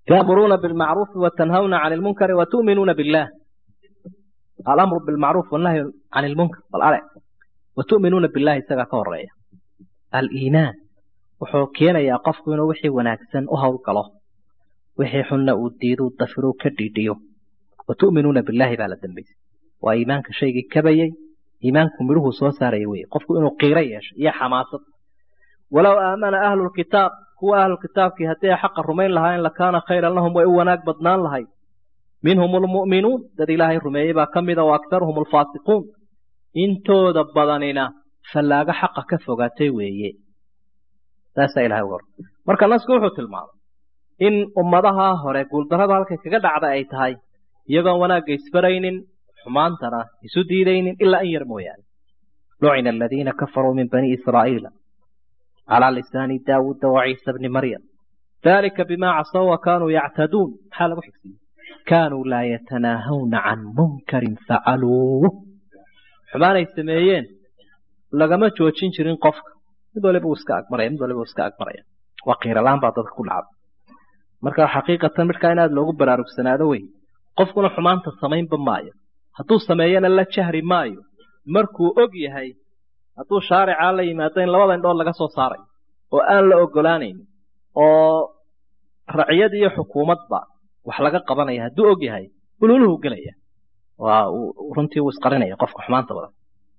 تأمرون بالمعروف وتنهون عن المنكر وتؤمنون بالله الأمر بالمعروف والنهي عن المنكر والأرع وتؤمنون بالله سجا كورية الإيمان wuxuu keenayaa qofku inuu wixii wanaagsan u howlgalo wixii xunna uu diido dafiro ka dhiidhiyo watu'minuuna billaahi baa la dambaysay waa iimaanka shaygii kabayay iimaanku midhuhu soo saaraya weye qofku inuu qiiro yeesho iyo xamaasad walow aamana ahlu lkitaab kuwa ahlu kitaabkii haddii ay xaqa rumayn lahaayeen lakaana khayran lahum way u wanaag badnaan lahayd minhum lmu'minuun dad ilaahay rumeeyey baa ka mida wa aktaruhum alfaasiquun intooda badanina fallaago xaqa ka fogaatay weeye saasaa ilahay uga marka nasku wuxuu tilmaamay in ummadaha hore guuldarrada halkay kaga dhacda ay tahay iyagoon wanaagga isbaraynin xumaantana isu diidaynin ilaa in yar mooyaane lucina aladiina kafaruu min bani israa'iila calaa lisaani daawuuda waciisa bni maryam dalika bimaa casaw wa kaanuu yactaduun maxaa lagu xigsiiyey kaanuu laa yatanaahawna can munkarin facaluuh xumaanay sameeyeen lagama joojin jirin qofka mid waliba uu iska agmaraya mid waliba uu iska agmaraya waa qiiralaan baa dadka ku dhacda marka xaqiiqatan midkaa in aada loogu baraarugsanaado wey qofkuna xumaanta samaynba maayo hadduu sameeyana la jahri maayo markuu og yahay hadduu shaaricaa la yimaado in labada indhood laga soo saarayo oo aan la ogolaanayn oo raciyad iyo xukuumadba wax laga qabanaya hadduu og yahay ululuhu gelaya waa runtii uu isqarinaya qofka xumaanta badan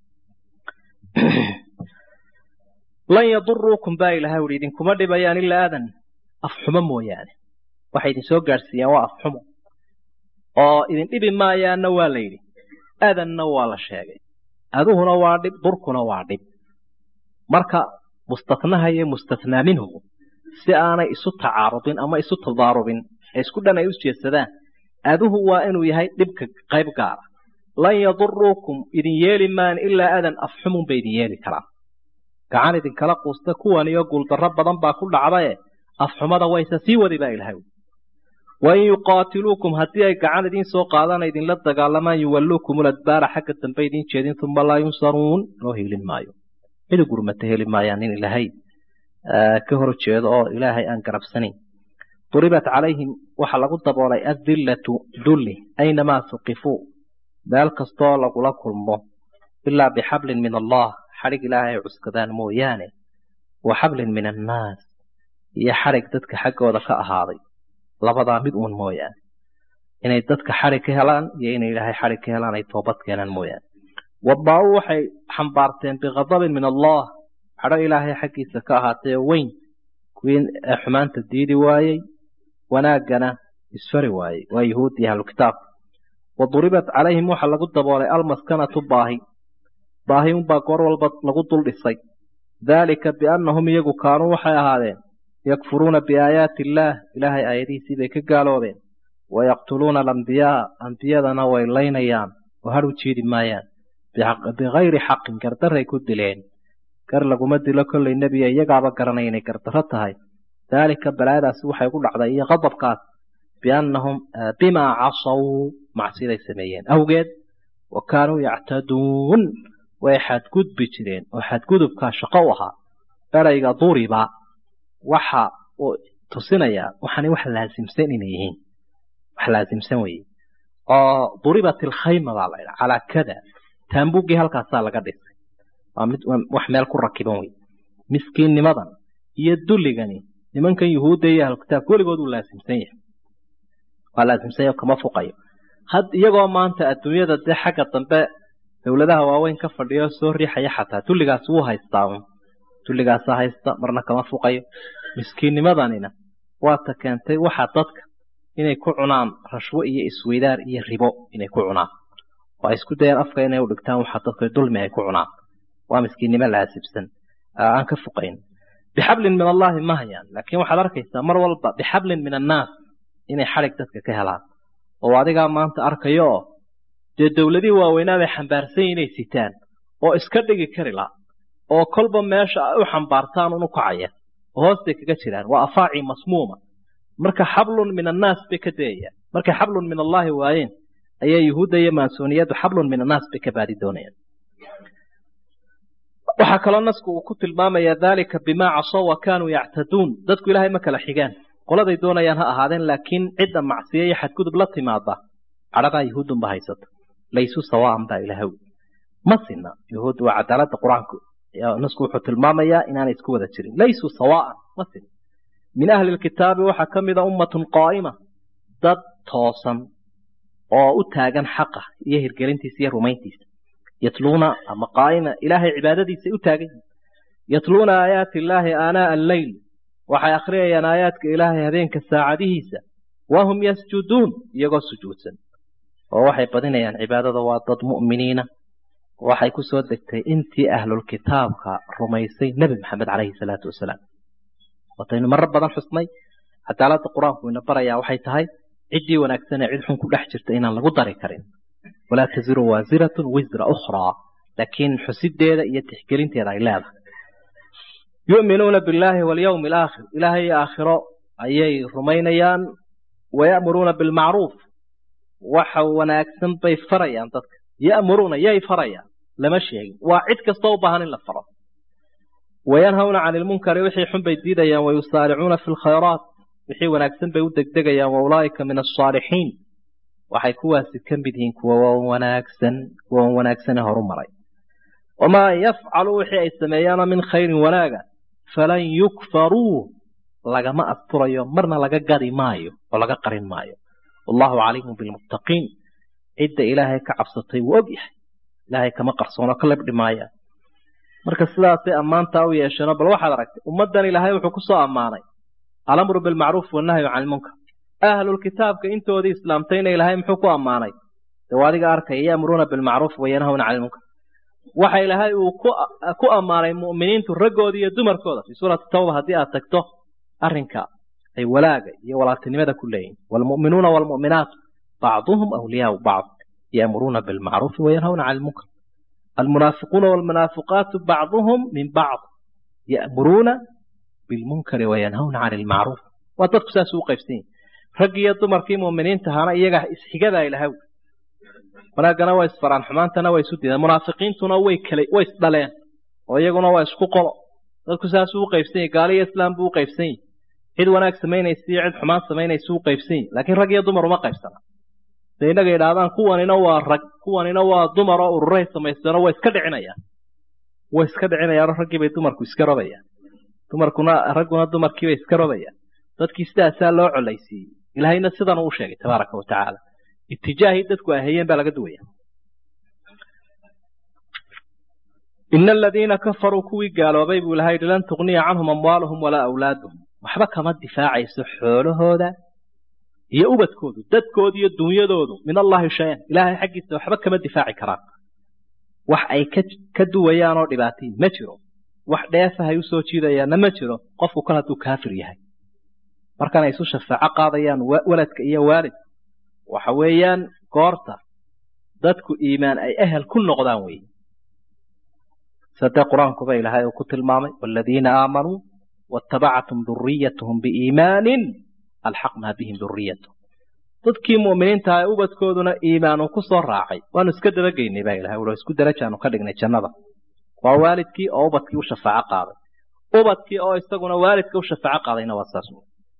lan yaduruukum baa ilahay uhi idinkuma dhibayaan ilaa aadan afxumo mooyaane waxay idin soo gaadhsiiyaan waa afxumo oo idin dhibi maayaanna waa la yidhi aadanna waa la sheegay aduhuna waa dhib durkuna waa dhib marka mustatnaha iyo mustathnaa minhu si aanay isu tacaarudin ama isu tadaarubin ee isku dhan ay u jeedsadaan aduhu waa inuu yahay dhibka qayb gaara lan yaduruukum idin yeeli maan ilaa aadan afxumun bay idin yeeli karaan gacan idinkala quusta kuwaniyo guuldarro badan baa ku dhacdae afxumada wayse sii wadi baa ilahay wain yuqaatiluukum haddii ay gacan idiin soo qaadana idinla dagaalamaan yuwalluukum ladbaara xagga dambe idiin jeedin uma laa yunsaruun loo hiilin maayo cidi gurmata heli maayaan nin ilaahay ka hor jeedo oo ilaahay aan garabsanayn duribat calayhim waxaa lagu daboolay adillatu dulli aynamaa suqifuu meel kastoo lagula kulmo ilaa bixablin min allah xadhig ilaahay ay cuskadaan mooyaane wa xablin min annaas iyo xadhig dadka xaggooda ka ahaaday labadaa mid uun mooyaane inay dadka xadhig ka helaan iyo inay ilaahay xadhig ka helaan ay toobad keenaan mooyaane wadbaa-u waxay xambaarteen bikhadabin min allah xadho ilaahay xaggiisa ka ahaatay oo weyn kuwii xumaanta diidi waayey wanaaggana isfari waayey waa yuhuud iyo ahlukitaab wa duribat calayhim waxaa lagu daboolay almaskanatu baahi baahi unbaa goor walba lagu dul dhisay daalika biannahum iyagu kaanuu waxay ahaadeen yakfuruuna biaayaati illaah ilaahay aayadihiisii bay ka gaaloobeen wayaqtuluuna alambiyaa ambiyadana way laynayaan oo har u jiidi maayaan bikayri xaqin gardaray ku dileen gar laguma dilo kollay nebiga iyagaaba garanaya inay gardarro tahay daalika balaadaasi waxay ku dhacday iyo qadabkaas biannahum bimaa casaw macsiday sameeyeen awgeed wa kaanuu yactaduun way xadgudbi jireen oo xadgudubkaa shaqo u ahaa erayga duriba waxa uu tusinayaa waxaanay wax laasimsan inay yihiin wax laasimsan weye oo duribat ilkhayma baa la ydhaha calaa kada taambugii halkaasaa laga dhisay waa mid wax meel ku rakiban wey miskiinnimadan iyo dulligani nimankan yuhuudda iyo ahlukitaabka weligood uu laasimsan yahay waa laasimsan yahay kama fuqayo had iyagoo maanta adduunyada dee xagga dambe dowladaha waaweyn ka fadhiyo soo riixaya xataa dulligaas wuu haystaa un dulligaasa haysta marna kama fuqayo miskiinnimadanina waata keentay waxa dadka inay ku cunaan rashwo iyo isweydaar iyo ribo inay ku cunaan oo ay isku dayaan afka inay u dhigtaan waxa dadka dulmi ay ku cunaan waa miskiinnimo laasibsan aan ka fuqayn bixablin min allahi ma hayaan laakiin waxaad arkaysaa mar walba bixablin min annaas inay xadhig dadka ka helaan oo adigaa maanta arkayo oo dee dowladihii waaweynaa bay xambaarsan inay sitaan oo iska dhigi kari la oo kolba meesha ay u xambaartaan unu kacaya oo hoostay kaga jiraan waa afaaci masmuuma marka xablun min annaas bay ka dayayaan markay xablun min allaahi waayeen ayaa yuhuudda iyo maansooniyadu xablun min annaas bay ka baadi doonayaan waxaa kaloo nasku uu ku tilmaamayaa daalika bimaa casow wa kaanuu yactaduun dadku ilaahay ma kala xigaan qoladay doonayaan ha ahaadeen laakiin cidda macsiya iyo xadgudub la timaada cadhadaa yuhuudunba haysata laysu sawaan baa ilaahw ma sina yuhuud waa cadaalada qur-aanku nasku wuxuu tilmaamayaa inaanay isku wada jirin laysuu sawaan ma sina min ahli lkitaabi waxaa ka mida ummatun qaa'ima dad toosan oo u taagan xaqa iyo hirgelintiisa iyo rumayntiisa yatluuna ama qaa'ima ilaahay cibaadadiisa u taagan yihin yatluuna aayaati illaahi aanaa alleyl waxay akhriyayaan aayaadka ilaahay habeenka saacadihiisa wahum yasjuduun iyagoo sujuudsan oo waxay badinayaan cibaadada waa dad mu'miniina waxay ku soo degtay intii ahlulkitaabka rumaysay nebi maxamed calayhi salaatu wasalaam wataynu marar badan xusnay cadaaladda qur-aanku ina barayaa waxay tahay ciddii wanaagsanee cid xun ku dhex jirta inaan lagu dari karin walaa taziru waasiratun wisra ukhraa laakiin xusideeda iyo tixgelinteeda ay leedahay yu'minuuna billaahi walyawmi alaakhir ilaahay aakhiro ayay rumaynayaan waya'muruuna bilmacruuf waxa wanaagsan bay farayaan dadka ya'muruuna yay farayaan lama sheegin waa cid kastoo u baahan in la faro wayanhawna cani ilmunkari wixii xun bay diidayaan wayusaaricuuna fi lkhayraat wixii wanaagsan bay u degdegayaan wa ulaa'ika min alsaalixiin waxay kuwaasi ka mid yihiin kuwa wanaagsan kuwa wanaagsan ee horu maray wamaa yafcalu wixii ay sameeyaanoo min khayrin wanaaga falan yukfaruu lagama asturayo marna laga gadi maayo oo laga qarin maayo wallahu caliimun bilmuttaqiin cidda ilaahay ka cabsatay wuu og yahay ilaahay kama qarsoono ka lebdhi maaya marka sidaasay ammaantaa u yeesheeno bal waxaad aragtay ummaddan ilaahay wuxuu ku soo ammaanay alamru bilmacruuf wannahyu cani ilmunkar ahlulkitaabka intoodii islaamtayna ilaahay muxuu ku ammaanay dee waa adiga arkaya ya'muruuna bilmacruuf wayanhawna cani ilmunkar waxa ilaahay uu ku ammaanay mu'miniintu raggooda iyo dumarkooda fii suurati tawba haddii aad tagto arrinka ay walaaga iyo walaaltinimada ku leeyihin waalmu'minuuna waalmu'minaatu bacduhum awliyaau bacd ya'muruuna bilmacruufi wayanhawna cani ilmunkar almunaafiquuna waalmunaafiqaatu bacduhum min bacd ya'muruuna bilmunkari wayanhawna cani ilmacruuf waa dadku saas u qaybsan yihin rag iyo dumarkii mu'miniinta ahaana iyaga isxigadaa ilahaw wanaaggana waa isfaraan xumaantana waa isu diideen munaafiqiintuna way kala way isdhaleen oo iyaguna waa isku qolo dadku saasuu u qaybsan yahi gaali iyo islaam buu u qaybsan yahi cid wanaag samaynaysa iyo cid xumaan samaynaysa u qaybsan yahi laakiin rag iyo dumar uma qaybsana de innaga yidhaahdaan kuwanina waa rag kuwanina waa dumar oo ururay samaysteenoo way iska dhicinayaan way iska dhicinayaanoo raggii bay dumarku iska robayaan dumarkuna ragguna dumarkiibay iska robayaan dadkii sidaasaa loo colaysiiyey ilaahayna sidan uu sheegay tabaaraka wa tacaala itijaahii dadku ay hayeen baa laga duwaya ina aladiina kafaruu kuwii gaaloobay buu ilahay yihi lan tugniya canhum amwaaluhum walaa awlaaduhum waxba kama difaacayso xoolahooda iyo ubadkoodu dadkoodu iyo dunyadoodu min allahi shay-an ilaahay xaggiisa waxba kama difaaci karaan wax ay ka duwayaan oo dhibaatayin ma jiro wax dheefahay usoo jiidayaanna ma jiro qofku kal hadduu kaafir yahay markan ay isu shafaaco qaadayaan waladka iyo waalid waxa weeyaan goorta dadku iimaan ay ehel ku noqdaan wey sadee qur-aankuba ilaahay uu ku tilmaamay waaladiina aamanuu waatabacatum duriyatuhum biiimaanin alxaqnaa bihim duriyatahum dadkii mu'miniinta ah ubadkooduna iimaanu ku soo raacay waanu iska dabageynay baa ilahay ula isku darajaanu ka dhignay jannada waa waalidkii oo ubadkii u shafaaco qaaday ubadkii oo isaguna waalidka u shafaaco qaadayna waa saas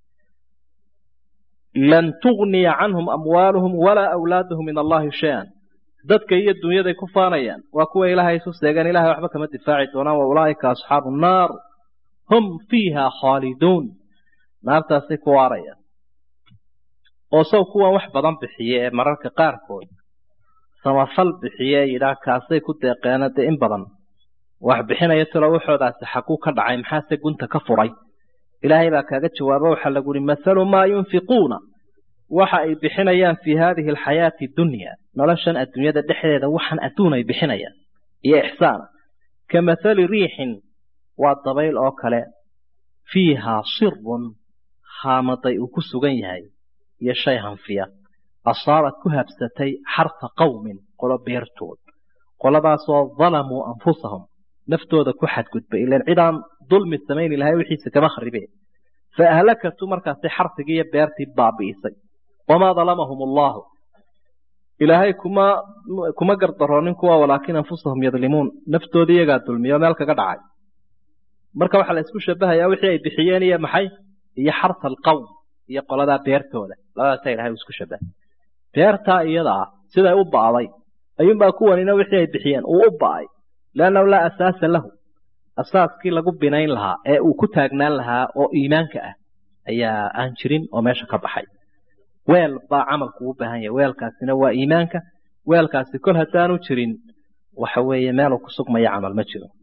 lan tugniya canhum amwaaluhum walaa awlaaduhum min allahi shay-an dadka iyo dunyaday ku faanayaan waa kuwa ilaahay isu seegaan ilahay waxba kama difaaci doonaan wa ulaa'ika asxaabu nnaar hum fiiha khaaliduun naartaasay ku waarayaan oo sow kuwan wax badan bixiye ee mararka qaarkood samafal bixiye yidhaah kaasay ku deeqeena dee in badan wax bixinaya talo waxoodaasi xaguu ka dhacay maxaase gunta ka furay ilaahay baa kaaga jawaaba waxaa lagu uhi mathalu maa yunfiquuna waxa ay bixinayaan fii haadihi alxayaati dunya noloshan adduunyada dhexdeeda waxaan adduun ay bixinayaan iyo ixsaana ka mathali riixin waa dabayl oo kale fiihaa sirun haamaday uu ku sugan yahay iyo shay hanfiya asaabad ku habsatay xarfa qowmin qolo beertood qoladaasoo dalamuu anfusahum naftooda ku xadgudbay ilan cidaan dulmi samayni lahay wixiisa kama kharibeen fa ahlakatu markaasay xarfigii iyo beertii baabi'isay wamaa dalamahum allahu ilaahay kuma kuma gardaroonin kuwa walaakin anfusahum yadlimuun naftooda iyagaa dulmiyo meel kaga dhacay marka waxaa la isku shabahayaa wixii ay bixiyeen iyo maxay iyo xarsa alqowm iyo qoladaa beertooda labadaasa ilahay uu isku shabahay beertaa iyadaa siday u ba'day ayuunbaa kuwanina wixii ay bixiyeen uu u ba'ay leannahu laa asaasa lahu asaaskii lagu binayn lahaa ee uu ku taagnaan lahaa oo iimaanka ah ayaa aan jirin oo meesha ka baxay weel baa camalku u baahan yahay weelkaasina waa iimaanka weelkaasi kol haddaanu jirin waxa weeye meeluu ku sugmaya camal ma jiro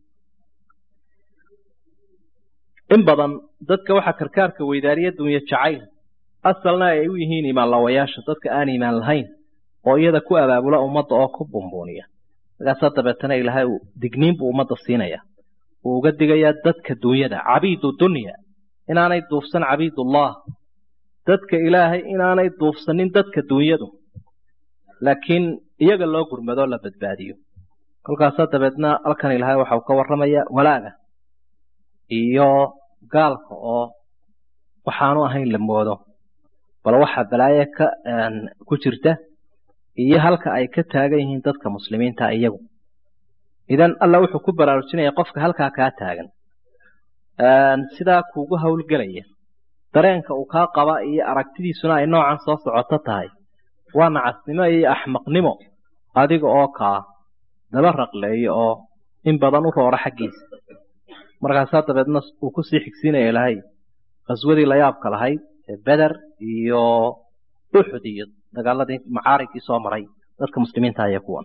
in badan dadka waxaa karkaarka weydaariya dunya jacayl asalna ay u yihiin imaanlawayaasha dadka aan iimaan lahayn oo iyada ku abaabula ummadda oo ku bumbuuniya markaasaa dabeetana ilaahay uu digniin buu ummadda siinaya uu uga digayaa dadka dunyada cabiidu dunya inaanay duufsan cabiidullah dadka ilaahay inaanay duufsanin dadka dunyadu laakiin iyaga loo gurmadoo la badbaadiyo kolkaasaa dabeedna halkan ilaahay waxa uu ka warramaya walaaga iyo gaalka oo waxaanu ahayn la moodo bal waxa balaaye ka ku jirta iyo halka ay ka taagan yihiin dadka muslimiinta iyagu idan alla wuxuu ku baraarujinaya qofka halkaa kaa taagan sidaa kuugu howlgelaya dareenka uu kaa qaba iyo aragtidiisuna ay noocan soo socoto tahay waa nacasnimo iyo axmaqnimo adiga oo kaa daba raqleeyo oo in badan u roora xaggiisa markaasaa dabeedna uu kusii xigsiinaya ilaahay qaswadii layaabka lahayd ee beder iyo uxud iyo dagaaladii macaarigkii soo maray dadka muslimiinta aya kuwan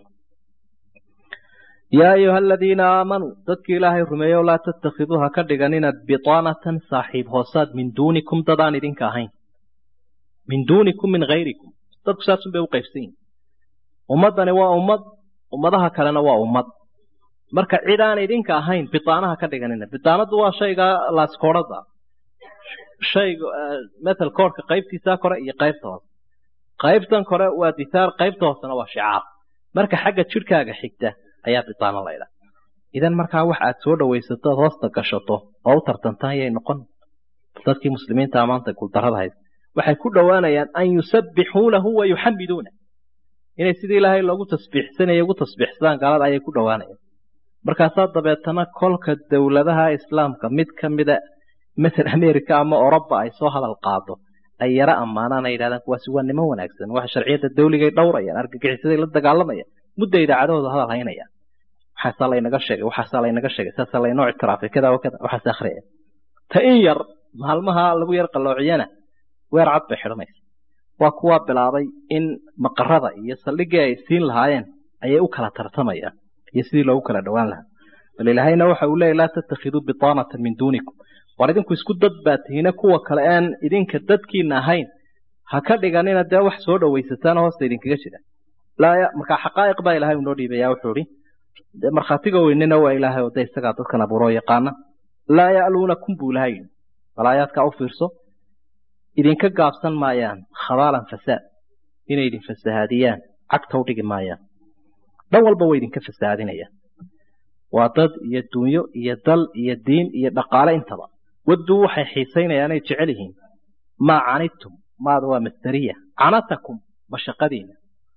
yaa ayuha aladiina aamanuu dadkii ilaahay rumeeyo laa tattakhiduu ha ka dhiganina bitaanatan saaxiib hoosaad min duunikum dadaan idinka ahayn min duunikum min hayrikum dadku saasun bay u qaybsan yihin ummaddani waa ummad ummadaha kalena waa ummad marka cid aan idinka ahayn bitaanaha ka dhiganina bitaanadu waa shayga laaskoorada shayga metal koorka qaybtiisa kore iyo qaybta hoose qaybtan kore waa dithaar qaybta hoosena waa shicaar marka xagga jidhkaaga xigta ayaa bitaano laydha idan markaa wax aad soo dhawaysato ad hoosta gashato oo u tartantaan yay noqon dadkii muslimiinta maanta guuldarrada hayd waxay ku dhowaanayaan an yusabbixuunahu wa yuxamiduuna inay sidii ilaahay loogu tasbiixsanaya ugu tasbiixsadaan gaalada ayay ku dhowaanayaan markaasaa dabeetana kolka dowladaha islaamka mid ka mida matal america ama oroba ay soo hadal qaado ay yaro ammaanaan ay yidhahdaan kuwaasi waa niman wanaagsan waxa sharciyadda dawligay dhowrayaan argagixisaday la dagaalamayaan mudda idaacadahooda hadal haynayaan waxaasaa laynaga sheegay waxaasaa laynaga sheegay saasaa laynoo ictiraafay kada wa kada waxaas akhriyaya ta in yar maalmaha lagu yar qalloociyana weer cad bay xidhanaysa waa kuwaa bilaabay in maqarada iyo saldhiggii ay siin lahaayeen ayay u kala tartamayaan iyo sidii loogu kala dhowaan lahaa bal ilaahayna waxa uu leeyay laa tattakhiduu bitaanatan min duunikum war idinku isku dad baa tihiina kuwa kale aan idinka dadkiina ahayn ha ka dhiganina dee wax soo dhowaysataan hoosta idinkaga jira markaa xaqaa'iq baa ilahay unoo dhiibaya wuxuu ihi de markhaatiga weynina waa ilaahay oo de isagaa dadkan abuuroo yaqaana laa ya'luunakum buu ilahay yidhi balaayaadkaa u fiirso idinka gaabsan maayaan khabaalan fasaad inay idin fasahaadiyaan cagta u dhigi maayaan dhan walba way idinka fasahaadinayaan waa dad iyo dunyo iyo dal iyo diin iyo dhaqaale intaba wadduu waxay xiisaynayaan ay jecel yihiin maa canidtum maada waa masdariya canatakum mashaqadiina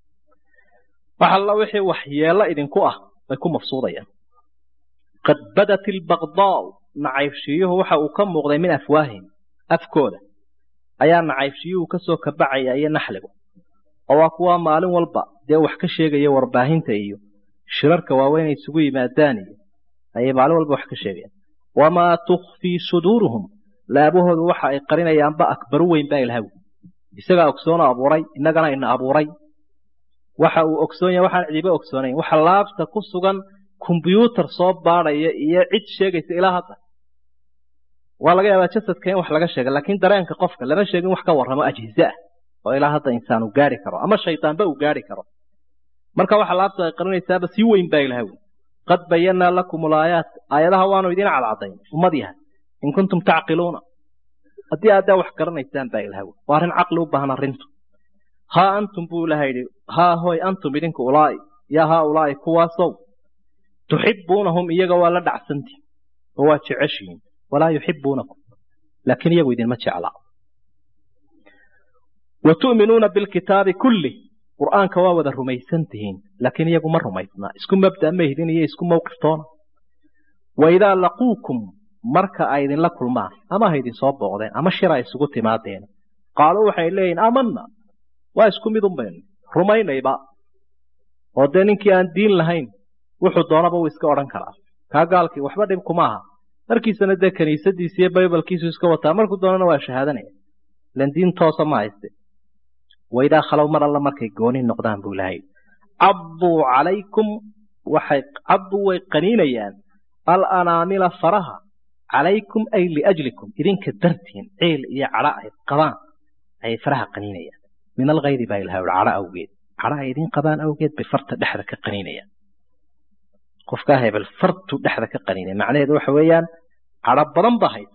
wax alla wixii waxyeello idinku ah bay ku mafsuudayaan qad badat ilbaqdaau nacaybshiyuhu waxa uu ka muuqday min afwaahim afkooda ayaa nacaybshiyuhu kasoo kabacaya iyo naxligu oo waa kuwa maalin walba dee wax ka sheegaya warbaahinta iyo shirarka waaweyn ay isugu yimaadaan iyo ayay maalin walba wax ka sheegayaan wamaa tukfii suduuruhum laabahoodu waxa ay qarinayaanba akbaru weyn baa ilahaw isagaa ogsoona abuuray innagana ina abuuray waxa uu ogsoon yahay waxaan cidiba ogsoonayn waxa laabta ku sugan kombyuutar soo baadhaya iyo cid sheegaysa ilaa hadda waa laga yaabaa jasadka in wax laga sheega laakiin dareenka qofka lama sheegin wax ka warramo ajhize ah oo ilaa hadda insaan uu gaari karo ama shaydaanba uu gaari karo marka waxa laabta ay qarinaysaaba sii weyn baa ilahaw qad bayanaa lakum ulaayaat aayadaha waanu idin cadcadayn ummad yahay in kuntum tacqiluuna haddii aaddaa wax garanaysaan baa ilahaw waa arrin caqli u baahan arrintu haa antum buu ilaha yidhi haa hoy antum idinku ulaa'i yaa haa ulaa'i kuwaasow tuxibbuunahum iyaga waa la dhacsanti oo waa jeceshihiin walaa yuxibbuunakum laakiin iyagu idinma jeclaa wa tu'minuuna bilkitaabi kullih qur'aanka waa wada rumaysan tihiin laakiin iyagu ma rumaysna isku mabda ma hidin iyo isku mawqiftoona wa idaa laquukum marka ay idinla kulmaan ama ha idinsoo booqdeen ama shir ay isugu timaadeen qaaluu waxay leeyihin aamana waa isku mid un baynu rumaynayba oo dee ninkii aan diin lahayn wuxuu doonaba uu iska odhan karaa kaa gaalkii waxba dhib kuma aha markiisana dee kiniisadiisa iyo baybalkiisu iska wataa markuu doonana waa shahaadanaya ilan diin toosa ma hayste waidaa khalow mar alla markay gooni noqdaan buu ilahay cadduu calaykum waxay cadduu way qaniinayaan alanaamila faraha calaykum ay liajlikum idinka dartiin ciil iyo cadho ay qabaan ayay faraha qaniinayaan min alkayri baa ilahay ui cadho awgeed cadho ay idin qabaan awgeed bay farta dhexda ka qaniinayaan qofkaa hebel fartuu dhexda ka qaniinaya macnaheedu waxa weeyaan cadho badan baa haysa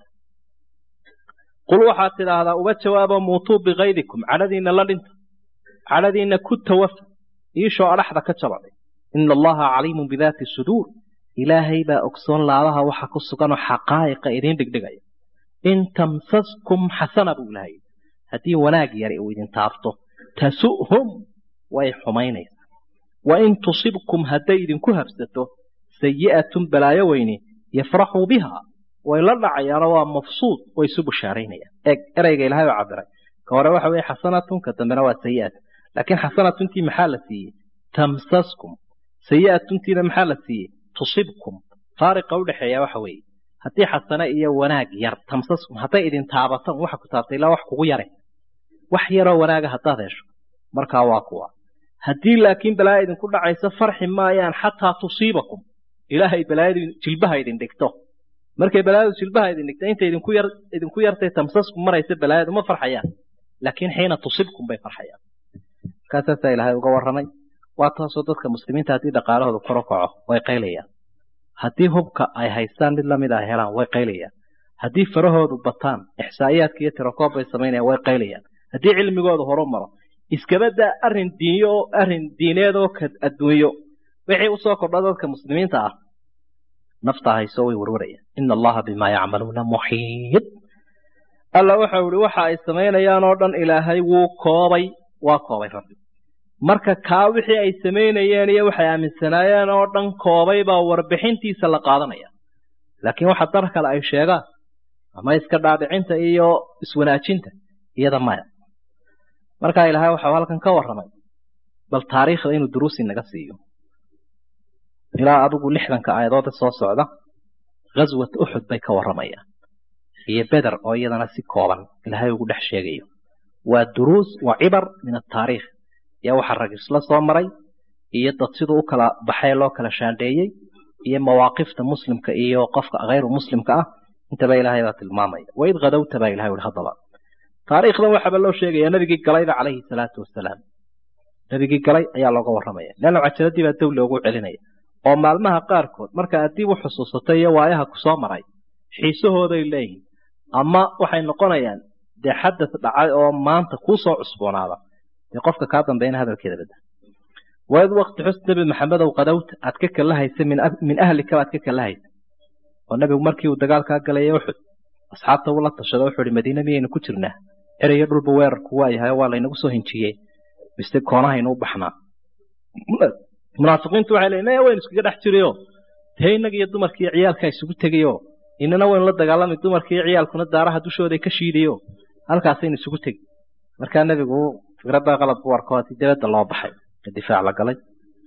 qul waxaad tidhaahdaa uga jawaabo muutuu bikaydikum cadhadiinna la dhinta cadhadiinna ku tawafa iishoo adhaxda ka jabaday ina allaha caliimun bidaati suduur ilaahay baa ogsoon laabaha waxa ku suganoo xaqaa'iqa idiin dhigdhigaya in tamsaskum xasana buu ilahay haddii wanaag yari uu idin taabto tasu'hum way xumaynaysaa wa in tusibkum hadday idinku habsato sayi'atun balaayo weyni yafraxuu biha way la dhacayaanoo waa mafsuud way isu bushaaraynayaan eeg ereyga ilahay oo cabiray ka hore waxa weye xasanatun ka dambena waa sayi'at laakiin xasanatuntii maxaa la siiyey tamsaskum sayi'atuntiina maxaa la siiyey tusibkum faariqa udhexeeya waxa weeye haddii xasane iyo wanaag yar tamsaskum hadday idin taabatan waxa ku taabtay ilaa wax kugu yare wax yaroo wanaaga haddaad hesho markaa waa kuwa haddii laakiin balaaya idinku dhacayso farxi maayaan xataa tusiibakum ilaahay balaayadu jilbaha idin dhigto markay balaayadu jilbaha idin dhigto intay idinku yar idinku yartay tamsaskum maraysa balaayadu ma farxayaan laakiin xiina tusibkum bay farxayaan markaasaasaa ilaahay uga warramay waa taasoo dadka muslimiinta haddii dhaqaalahooda kor u kaco way qaylayaan haddii hubka ay haystaan mid lamid a helaan way qaylayaan haddii farahoodu bataan ixsaa'iyaadka iyo tirakoob bay samaynayaan way qaylayaan haddii cilmigoodu horu maro iskabadaa arrin diinyo oo arrin diineed oo ka adduunyo wixii usoo kordha dadka muslimiinta ah nafta hayso way warwarayaan ina allaha bimaa yacmaluuna muxiid alla waxau ihi waxa ay samaynayaan oo dhan ilaahay wuu koobay waa koobay rabbi marka kaa wixii ay samaynayeen iyo waxay aaminsanaayeen oo dhan koobay baa warbixintiisa la qaadanaya laakiin waxa dar kale ay sheegaan ama iska dhaadhicinta iyo iswanaajinta iyada maya markaa ilaahay waxau halkan ka warramay bal taariikhda inuu duruusi naga siiyo ilaa adigu lixdanka aayadoode soo socda ghaswat uxud bay ka warramayaan iyo beder oo iyadana si kooban ilaahay ugu dhex sheegayo waa duruus waa cibar min ataariikh yaa waxa rag isla soo maray iyo dad siduu u kala baxay loo kala shaandheeyey iyo mawaaqifta muslimka iyo qofka hayru muslimka ah intaba ilaahay baa tilmaamaya waid kadowta baa ilahay uhi haddaba taariikhdan waxaaba loo sheegaya nabigii galayba calayhi salaatu wasalaam nabigii galay ayaa looga warramaya leanna cajaladii baa dow loogu celinaya oo maalmaha qaarkood marka aad dib u xusuusatay iyo waayaha kusoo maray xiisahooday leeyihin ama waxay noqonayaan dee xadad dhacay oo maanta kuu soo cusboonaada dee qofka kaa dambeeyna hadalkeeda bada waid waqti xus nebi maxamedow qadowta aad ka kala haysa min ahlika baad ka kala haysa oo nebigu markii uu dagaalkaa galaya uxud asxaabta uu la tashada wuxuu ihi madiine miyaynu ku jirnaa erayo dhulba weerarku waa yahay waa laynagu soo hinjiyey mise koonahaynu u baxnaa munaafiqiintu waxay leeyiin maya waynu iskaga dhex jirayo dee innaga iyo dumarkiiyo ciyaalkaa isugu tegayo inana waynu la dagaalamay dumarkiiyo ciyaalkuna daaraha dushooday ka shiidayo halkaasaynu isugu tegi markaa nebigu fikradda qalab ku arko haddii dabadda loo baxay difaac la galay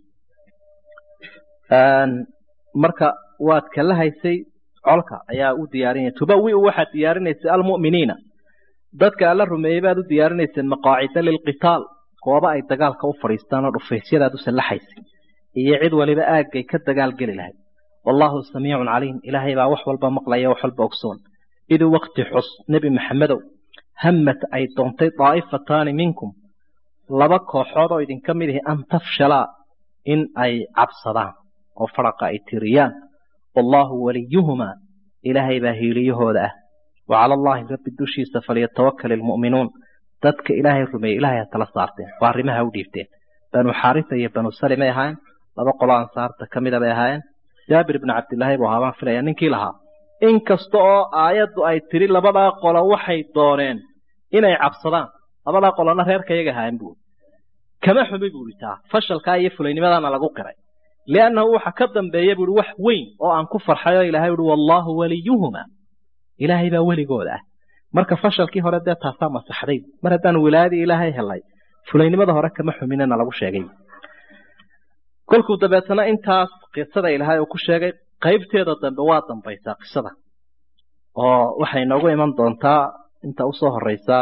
marka waad kala haysay colka ayaa u diyaarinaya tubawiu waxaad diyaarinaysay almu'miniina dadka alla rumeeyey baad u diyaarinayseen maqaacida lilqitaal gooba ay dagaalka u fadhiistaan oo dhufaysyadaad u sallaxaysay iyo cid waliba aaggay ka dagaal geli lahayd wallaahu samiicun caliim ilaahay baa wax walba maqlaya wax walba ogsoon idu waqti xus nebi maxamedow hammat ay doontay daa'ifataani minkum laba kooxood oo idinka mid ihi an tafshalaa in ay cabsadaan oo faraqa ay tiriyaan wallaahu waliyuhumaa ilaahay baa hiiliyahooda ah wa cala allaahi rabbi dushiisa falyatawakal ilmu'minuun dadka ilaahay rumeeyey ilaahay ha tala saarteen waa arrimaha u dhiibteen banu xaarisa iyo banu salimay ahaayeen laba qolo ansaarta ka mida bay ahaayeen jaabir ibnu cabdillaahi buu ahaa baan filaya ninkii lahaa inkasta oo aayaddu ay tiri labadaa qolo waxay dooneen inay cabsadaan labadaa qolona reerka iyaga ahaayeen buu kama xumi buu itaa fashalkaa iyo fulaynimadaana lagu qiray liannahu waxa ka dambeeya buuhi wax weyn oo aan ku farxay oo ilahay uhi wallaahu waliyuhuma ilaahay baa weligooda ah marka fashalkii hore dee taasaa masaxday mar haddaan wilaayadii ilaahay helay fulaynimada hore kama xuminana lagu sheegay kolkuu dabeetana intaas qisada ilaahay uu ku sheegay qaybteeda dambe waa dambaysaa qisada oo waxay noogu iman doontaa inta usoo horeysaa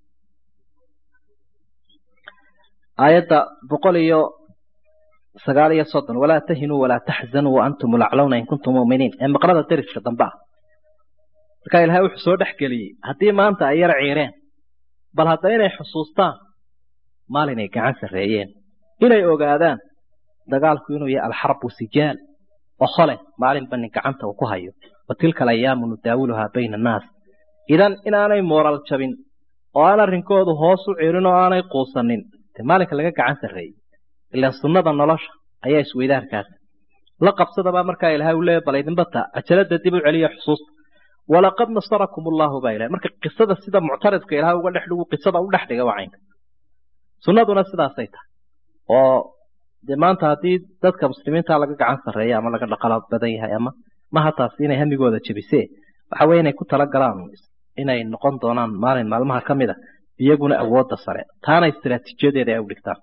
aayadda boqol iyo sagaal iyo soddon walaa tahinuu walaa taxzanuu waantum laclawna in kuntum muminiin ee maqlada deriska dambe ah markaa ilahay wuxuu soo dhex geliyey haddii maanta ay yar ciireen bal hadda inay xusuustaan maalinay gacan sarreeyeen inay ogaadaan dagaalku inuu yahay alxarbu sijaal okhole maalinba nin gacanta uu ku hayo wa tilka alayaamu nudaawiluhaa bayna annaas idan inaanay mooral jabin oo aan arrinkoodu hoos u celin oo aanay quusanin dee maalinka laga gacan sarreeyey ilaan sunnada nolosha ayaa isweydaarkaas la qabsadabaa markaa ilahay uu leeya bal idinbata cajalada dib u celiya xusuusta walaqad nasarakum allahu baa ilahay marka qisada sida muctaridka ilahay uga dhex dhigu qisada u dhex dhiga waa caynka sunnaduna sidaasay tahay oo dee maanta haddii dadka muslimiinta laga gacan sarreeya ama laga dhaqala badan yahay ama maha taasi inay hamigooda jebisee waxa weye inay ku talagalaan inay noqon doonaan maalin maalmaha ka mid a iyaguna awoodda sare taana istiraatiijiyadeeda ay u dhigtaan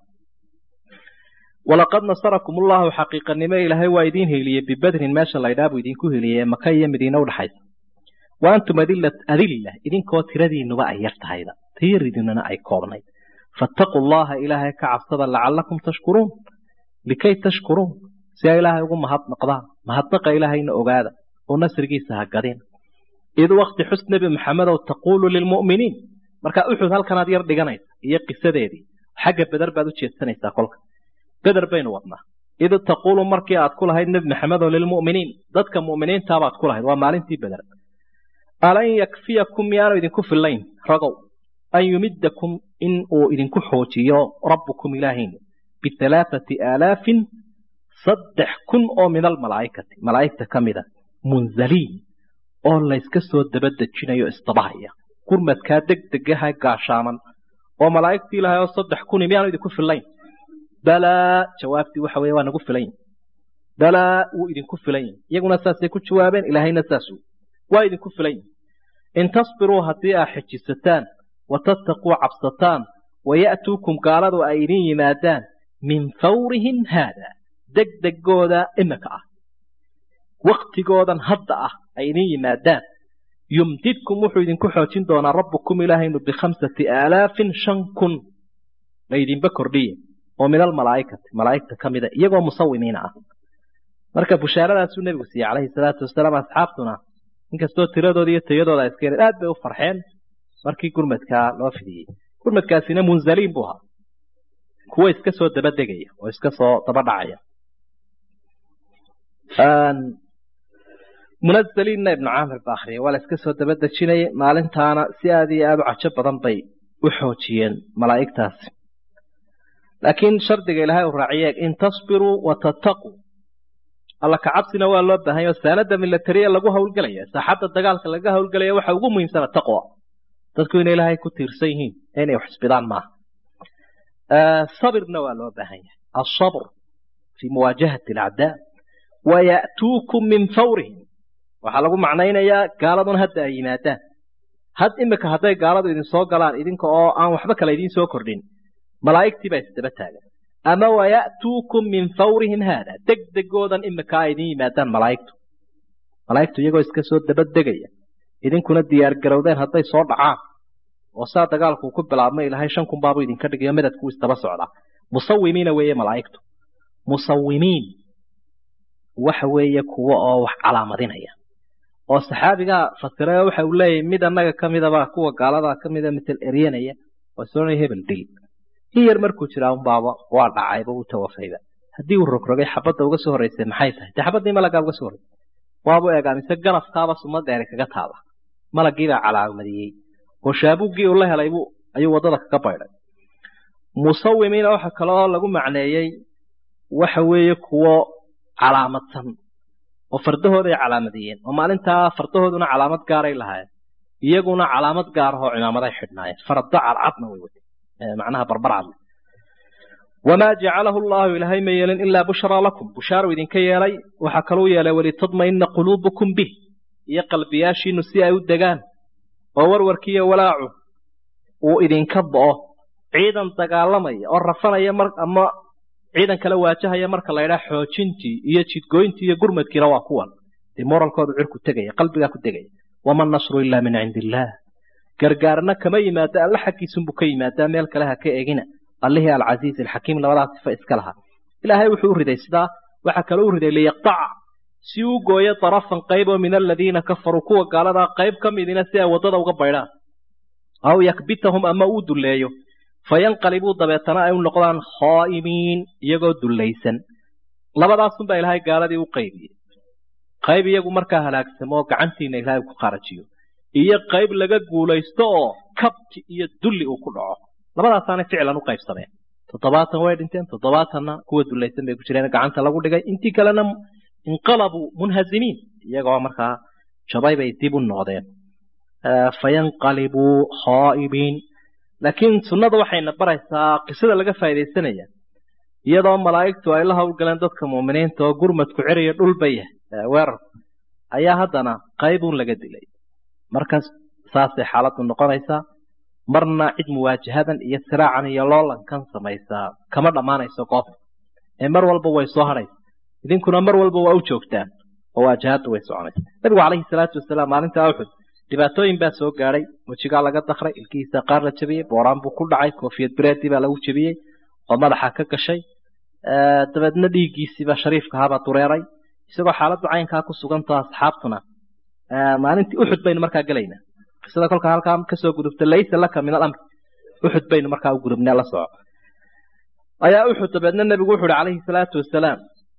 walaqad nasarakum ullahu xaqiiqanimo ilaahay waa idiin heliyey bibadrin meesha laydhaa buu idinku heliyey maka iyo madiine udhaxaysa wa antum adilla idinkoo tiradiinuba ay yar tahayda tiridinuna ay koobnayd fattaquu llaha ilaahay ka cabsada lacalakum tashkuruun likay tashkuruun si ay ilaahay ugu mahadnaqdaan mahadnaqa ilaahayna ogaada oo nasrigiisa ha gadin id wakti xus nebi maxamedow taquulu lilmu'miniin markaa uxud halkanaad yar dhiganaysa iyo qisadeedii xagga beder baad u jeedsanaysaa kolka beder baynu wadnaa id taquulu markii aad ku lahayd nebi maxamedow lilmu'miniin dadka mu'miniintaabaad ku lahayd waa maalintii beder alan yakfiyakum miyaanu idinku fillayn ragow an yumidakum in uu idinku xoojiyo rabbukum ilaahiin bihalaathati aalaafin saddex kun oo min almalaa'ikati malaa'igta ka mida munzaliin oo layska soo dabadejinayo isdabahaya gurmadkaa degdegaha gaashaaman oo malaa'igtii ilaahay oo saddex kuni miyaanu idinku fillayn balaa jawaabtii waxa weye waa nagu filan yihin balaa wuu idinku filan yihin iyaguna saasay ku jawaabeen ilaahayna saasuu waa idinku filan yihin in tasbiruu haddii aa xejisataan watattaquu cabsataan waya'tuukum gaaladu ay idin yimaadaan min fawrihim haada degdegooda imika ah waktigoodan hadda ah ay idin yimaadaan yumdidkum wuxuu idinku xoojin doonaa rabbukum ilaahaynu bikhamsati aalaafin shan kun laydinba kordhiye oo min almalaa'ikati malaa'igta ka mida iyagoo musawimiina ah marka bushaaradaasuu nebigu siiyey calayhi salaatu wasalaam asxaabtuna inkastoo tiradooda iyo tayadooda iska yareen aad bay u farxeen markii gurmadkaa loo fidiyey gurmadkaasina munzaliin buu ahaa kuwo iska soo daba degaya oo iska soo daba dhacaya munazaliinna ibnu caamir ba akhriyay waa la iska soo daba dejinayay maalintaana si aad iyo aad u cajo badan bay u xoojiyeen malaa'igtaasi laakiin shardiga ilaahay uu raaciyee in tasbiruu watattaquu alla kacabsina waa loo baahan yaho saanada milatariya lagu howlgelaya saaxadda dagaalka laga howlgelaya waxa ugu muhiimsana taqwa dadku inay ilaahay ku tiirsan yihiin inay xisbidaan maaha sabirna waa loo baahan yahay asabr fi muwaajahati alacdaa waya'tuukum min fawrihim waxaa lagu macnaynayaa gaaladuna hadda ay yimaadaan had imika hadday gaaladu idin soo galaan idinka oo aan waxba kale idiin soo kordhin malaa'igtii baa isdaba taagan ama waya'tuukum min fawrihim haada degdegoodan imika ay idin yimaadaan malaa'igtu malaa'igtu iyagoo iska soo dabadegaya idinkuna diyaargarowdeen hadday soo dhacaan oo saa dagaalku ku bilaabmay ilaahay shan kun baabu idinka dhigayo madadku isdaba socdaa musawimiina weeye malaa'igtu musawimiin waxa weeye kuwa oo wax calaamadinaya oo saxaabigaa fasirayo waxa uu leeyahay mid annaga ka midaba kuwa gaaladaa ka mida mitel eryanaya oo soonaya hebel dil in yar markuu jiraa unbaaba waa dhacayba uu tawafayba haddii uu rogrogay xabadda uga soo horreysay maxay tahay dee xabaddii malagaa uga soo horreysay waabu eegaa mise ganafkaaba suma dheeri kaga taaba malaggiibaa calaamadiyey oo shaabuggii uu la helay buu ayuu waddada kaga baydhay musawimiina waxa kale oo lagu macneeyey waxa weeye kuwo calaamadsan oo fardahooday calaamadiyeen oo maalintaa fardahooduna calaamad gaaray lahaayeen iyaguna calaamad gaar ahoo cimaamaday xidhnaayeen farda cadcadna way watay macnaha barbar cadle wamaa jacalahu allahu ilaahay ma yeelin ilaa bushraa lakum bushaaru idinka yeelay waxaa kaluu yeelay walitadmaina quluubukum bih iyo qalbiyaashiinu si ay u degaan oo warwarkiiyo walaacu uu idinka bo'o ciidan dagaalamaya oo rafanaya mar ama ciidan kala waajahaya marka la ydhaha xoojintii iyo jidgooyntii iyo gurmadkiina waa kuwan dee moralkoodu cirku tegaya qalbigaa ku tegaya wama nasru ilaa min cindi illaah gargaarna kama yimaado alle xaggiisunbuu ka yimaadaa meel kale ha ka egina allihii alcasiiz alxakiim labadaas sifa iska lahaa ilaahay wuxuu u riday sidaa waxaa kaloo u riday liyaqtaca si uu gooyo darafan qayb oo min aladiina kafaruu kuwa gaaladaa qayb ka midina si ay waddada uga baydhaan aw yakbitahum ama uu dulleeyo fayanqalibuu dabeetana ay u noqdaan khaa'imiin iyagoo dullaysan labadaasunbaa ilaahay gaaladii u qaybiyey qayb iyagu markaa halaagsamo oo gacantiina ilaahay ku kharajiyo iyo qayb laga guulaysto oo kabti iyo dulli uu ku dhaco labadaasaanay ficlan u qaybsameen toddobaatan way dhinteen toddobaatanna kuwa dullaysan bay ku jireen gacanta lagu dhigay intii kalena inqalabuu munhazimiin iyagoo markaa jabay bay dib u noqdeen fayanqalibuu khaa'imiin laakiin sunnada waxayna baraysaa qisada laga faaidaysanaya iyadoo malaa'igtu ay la howlgaleen dadka mu'miniinta oo gurmadku ceriyo dhulba yahay weerarku ayaa haddana qaybuun laga dilay markaas saasay xaaladdu noqonaysaa marna cid muwaajahadan iyo siraacan iyo loolankan samaysaa kama dhammaanayso goob ee mar walba way soo hadhaysa idinkuna mar walba waa u joogtaan oo waajahaddu way soconaysa nabigu calayhi salaatu wasalaam maalinta uxud dhibaatooyin baa soo gaadhay wejigaa laga dakray ilkihiisa qaar la jabiyey booraan buu ku dhacay koofiyad bireedii baa lagu jebiyey oo madaxa ka gashay dabeedna dhiiggiisiiba shariifka ahaabaa dureeray isagoo xaaladdu caynkaa ku sugantao asxaabtuna maalintii uxud baynu markaa gelaynaa qisada kolka halkaa kasoo gudubta laysa laka min alamr uxud baynu markaa u gudubnee la soco ayaa uxud dabeedna nebigu wuxu uhi calayhi salaatu wasalaam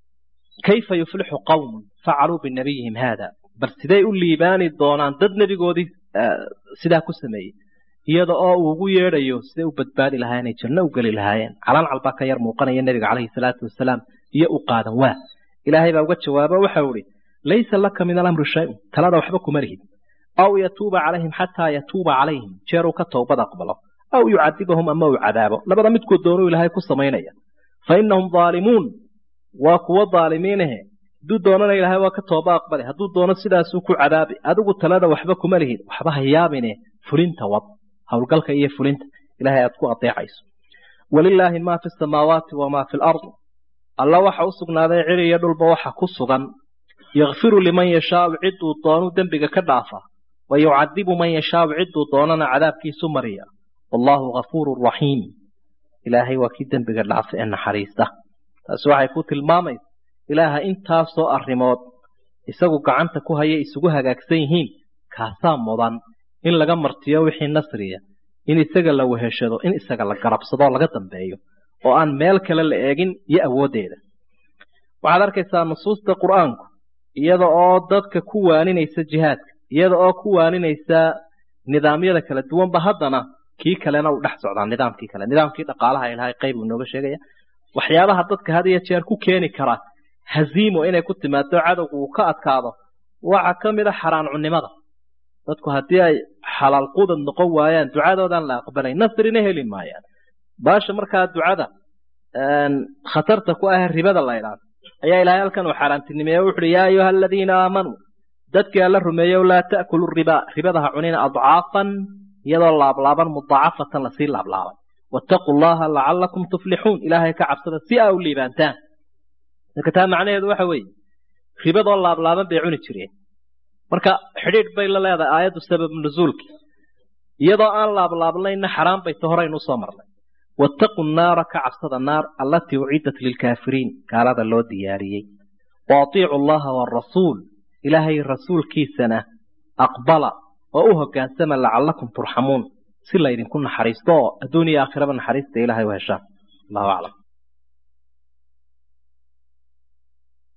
kayfa yuflixu qawmun facaluu binabiyihim haada bal siday u liibaani doonaan dad nebigoodii sidaa ku sameeyey iyada oo uu ugu yeedhayo siday u badbaadi lahaayeen ay janno u geli lahaayeen calancal baa ka yar muuqanaya nebiga calayhi salaatu wasalaam iyo u qaadan waa ilaahay baa uga jawaabo waxau ihi laysa laka min alamri shay-un talada waxba kuma lihid aw yatuuba calayhim xataa yatuuba calayhim jeeruu ka towbad aqbalo aw yucadibahum ama uu cadaabo labada midkood doonuu ilaahay ku samaynaya fa innahum daalimuun waa kuwo daalimiinahe hadduu doonana ilaahay waa ka tooba aqbali hadduu doono sidaasuu ku cadaabi adigu talada waxba kuma lihid waxba ha yaabine fulinta wad howlgalka iyo fulinta ilahay aad ku adeecayso walilaahi maa fi samaawaati wamaa fi lard alla waxa u sugnaaday ciri iyo dhulba waxa ku sugan yakfiru liman yashaau ciduu doonu dembiga ka dhaafa wa yucadibu man yashaau ciduu doonana cadaabkiisu mariya wallaahu gafuuru raxiim ilaahay waa kii dembiga dhaafa ee naxariista taasi waxay ku tilmaamaysa ilaaha intaasoo arrimood isagu gacanta ku haya isugu hagaagsan yihiin kaasaa mudan in laga martiyo wixii nasriya in isaga la weheshado in isaga la garabsadoo laga dambeeyo oo aan meel kale la eegin iyo awooddeeda waxaad arkaysaa nusuusta qur'aanku iyada oo dadka ku waaninaysa jihaadka iyada oo ku waaninaysa nidaamyada kala duwanba haddana kii kalena uu dhex socdaa nidaamkii kale nidaamkii dhaqaalaha ilahay qayb uu inooga sheegaya waxyaabaha dadka had iyo jeer ku keeni kara haziimo inay ku timaado cadowgu uu ka adkaado waxa ka mid a xaraan cunnimada dadku haddii ay xalaal qudad noqon waayaan ducadoodaan la aqbalay nasrina heli maayaan baasha markaa ducada khatarta ku ah ribada la ydhaado ayaa ilaahay halkan uu xaaraantinimeeye wuxuuhi yaa ayuha aladiina aamanuu dadkii alla rumeeyow laa ta'kulu riba ribada ha cunina adcaafan iyadoo laablaaban mudaacafatan lasii laablaabay wattaquu llaha lacalakum tuflixuun ilaahay ka cabsada si aa u liibaantaan marka taa macnaheedu waxa weeye ribadoo laablaaban bay cuni jireen marka xidhiidh bay la leedahay aayaddu sabab nuzuulki iyadoo aan laablaabnayna xaraan bay ta horaynu usoo marnay wattaquu naara ka cabsada naar allatii uciddat lilkaafiriin gaalada loo diyaariyey wa atiicu allaha waarasuul ilaahay rasuulkiisana aqbala oo u hoggaansama lacallakum turxamuun si laydinku naxariisto oo adduun iyo aakhiraba naxariista ilaahay u heshaan allahu aclam